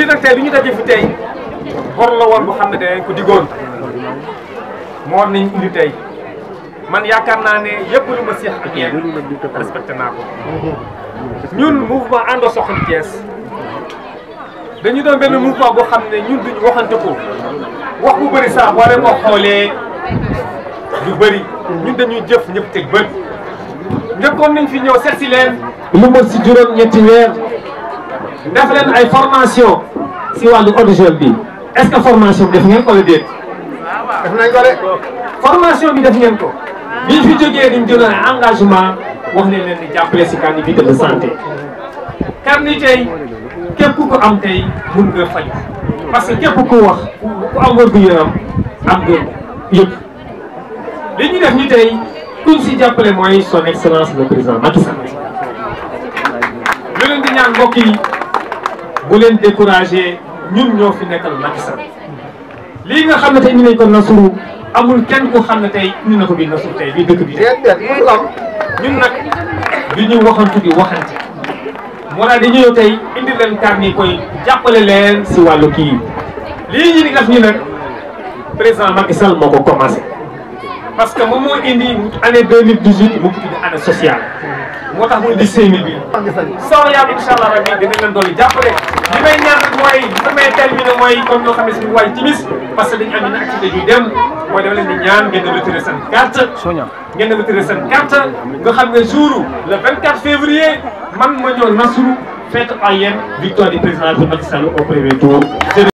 lii nag tey bi ñu daje fi tey bor la woon bu xam ne danañ ko diggoon moo war nañ indi tey man yaakaar naa ne yëpp lu ma seex ak yéen respecté naa ko ñun mouvement àndoo soxali Thiès dañu doon benn mouvement boo xam ne ñun duñu waxante ko wax bu bëri saa boo leen ko xoolee du bëri ñun dañuy jëf ñëpp teg bët njëkkoon nañ fi ñëw seet si leen lu mot si juróom ñetti weer def leen ay formation si wàllu eau de javel bi est-ce que formation bi def ngeen ko wala déet def nañ ko de formation bi def ngeen ko bi fi jógee dañ jëloon ay engagement wax leen leen di jàppale si carnet de santé carnet tey képp ku ko am tey mun nga faj parce que képp ku wax ku am wér gu yaram am nga yëpp li ñu def ñu tey kuñ si jàppale mooy son excellence le président Macky Sall lu leen di ñaan mbokk yi bu leen découragé ñun ñoo fi nekkal Macky Sall lii nga xam ne tey indi nañ ko Nasuru amul kenn ku xam ne tey indi na ko bii Nasuru tey bii dëkk bi ñun nag du ñu waxantu di waxante moo tax dañu ñëw tey indi leen carnet koy jàppale leen si wàllu kii lii ñu di def ñu nag président Macky Sall moo ko commencé parce que moom moo indi année 2018 mu ko tudd année sociale moo tax mu indi 5000 bi soo yàlla incha allah rabbi dinañ leen doon jàppale li may ñaan rek mooy li may terminé mooy comme ñoo xam ne suñu waay timis parce que dañu am une activité yu dem mooy dama leen di ñaan ngeen di retiré seen carte ngeen di retiré seen carte nga xam ne jour le 24 février man ma ñëw Nasrou fête ak yéen victoire du président Macky Sall au premier tour